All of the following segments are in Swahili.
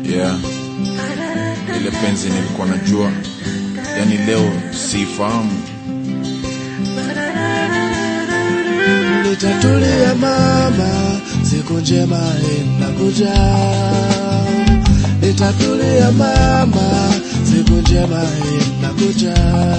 yeah. Ile penzi nilikuwa najua, yani leo siifahamu. Nitatulia mama, siku njema inakuja. Nitatulia mama, siku njema inakuja.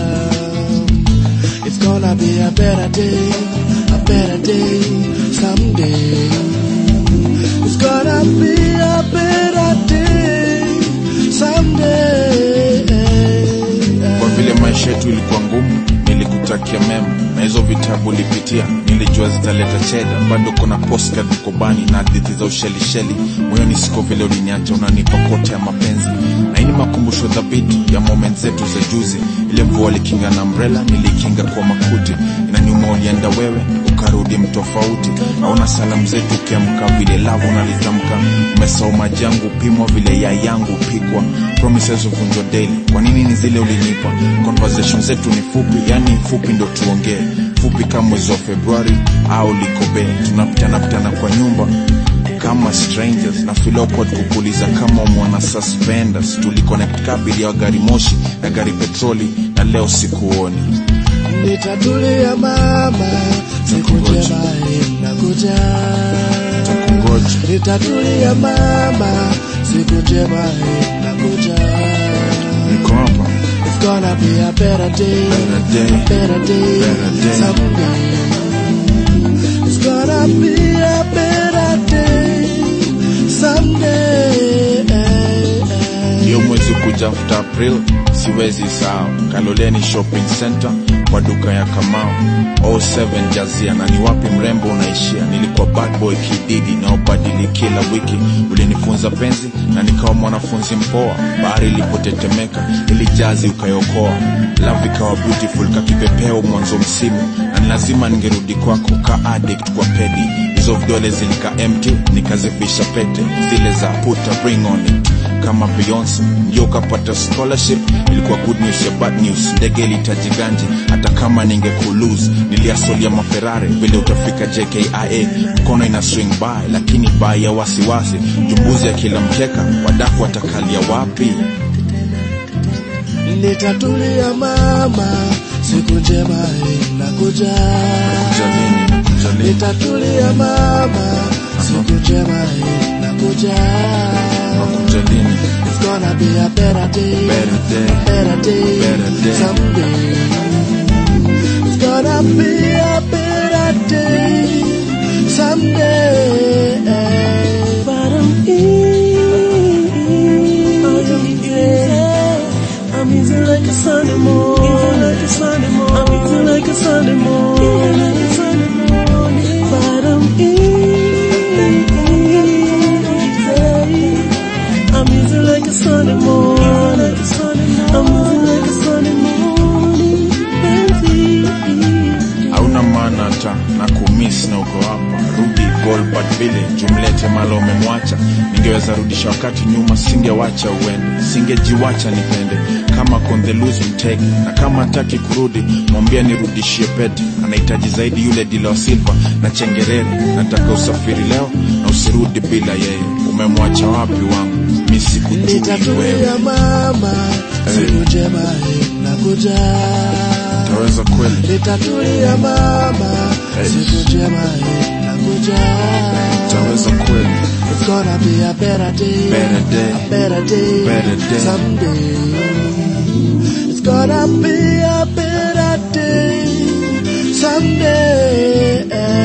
It's gonna be a better day, a better day someday. It's gonna be a better day someday. Kwa vile maisha yetu ilikuwa ngumu, nilikutakia mema na hizo vitabu ulipitia, nilijua zitaleta cheda. Bado kuna postcard mkobani na hadithi za ushelisheli moyoni, siko vile uliniacha, unanipa kote ya mapenzi na hii ni makumbusho dhabiti ya moment zetu za juzi. Ile mvua likinga na umbrella, nilikinga kwa makuti. Inaniuma ulienda wewe ukarudi mtofauti, auna salamu zetu ukiamka vile lavu unalitamka. Umesahau maji yangu upimwa vile yai yangu upikwa, promises uvunjwa daily. Kwa nini ni zile ulinipa? Conversation zetu ni fupi, yani fupi ndo tuongee, fupi kama mwezi wa Februari au likobe. Tunapitana pitana kwa nyumba kama strangers na feel awkward kukuuliza kama mwana suspenders. Tuliconnect kabili ya gari moshi na gari petroli, na leo sikuoni. Nitatulia mama, siku njema inakuja. Takungoja. Nitatulia mama, siku njema inakuja. Niko hapa It's gonna be a better day, Better day. a better day, Better day. someday. It's gonna be a better day, someday. hiyo mwezi kuja after April, siwezi sahau Kaloleni shopping center kwa duka ya Kamau 07 Jazia, na ni wapi mrembo unaishia. Nilikuwa bad boy kididi na ubadili kila wiki, ulinifunza penzi na nikawa mwanafunzi mpoa. Bahari ilipotetemeka ili jazi ukayokoa, love ikawa beautiful kakipepeo mwanzo msimu, na ni lazima ningerudi kwako ka addict kwa pedi hizo vidole zilika empty, nikazifisha pete zile za put a ring on it kama Beyonce ndio ukapata scholarship. Ilikuwa good news ya bad news, ndege ilitajiganji hata kama ningekulose. Niliasolia maferare vile utafika JKIA, mkono ina swing by, lakini by ya wasiwasi, jumbuzi ya kila mkeka, wadaku watakalia wapi? Nitatulia mama, siku njema inakuja. Jalini, jalini, Nitatulia mama, siku njema inakuja. jalini, It's gonna be a better day, better day, a better day, Better day. someday. It's gonna be a better day, someday. But I'm I'm easy like a Sunday morning. Easy like a Sunday morning. I'm easy like a Sunday morning. Easy like a Sunday morning. But I'm easy. I'm easy like a Sunday morning. I'm easy like a Sunday morning. Baby. hauna maana hata na kumiss na uko hapa. Rudi Volbert vile jumlete malo umemwacha, ningeweza rudisha wakati nyuma, singewacha uende, singejiwacha nipende kama kontheluzi mtege, na kama hataki kurudi mwambie nirudishie pete. Anahitaji zaidi yule dila wa silva na chengerere. Nataka usafiri leo na usirudi bila yeye. Umemwacha wapi wangu? Mi sikujui wewe. Nitatulia mama, siku njema inakuja. Utaweza kweli? Nitatulia mama, Hey. siku njema inakuja. Utaweza kweli? It's gonna be a better day, Better day. a better day, Better day. someday. It's gonna be a better day, someday.